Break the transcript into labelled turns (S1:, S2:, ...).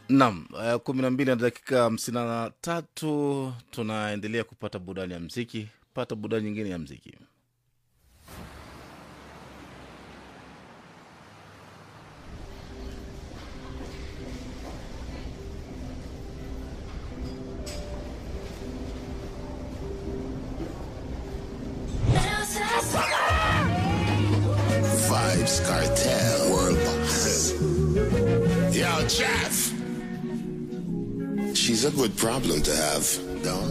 S1: Naam, uh, kumi na mbili na dakika hamsini na tatu tunaendelea kupata burudani ya mziki. Pata burudani nyingine ya mziki.
S2: Vibes Cartel World Boss. Yo, Jeff. She's a good problem to have, don't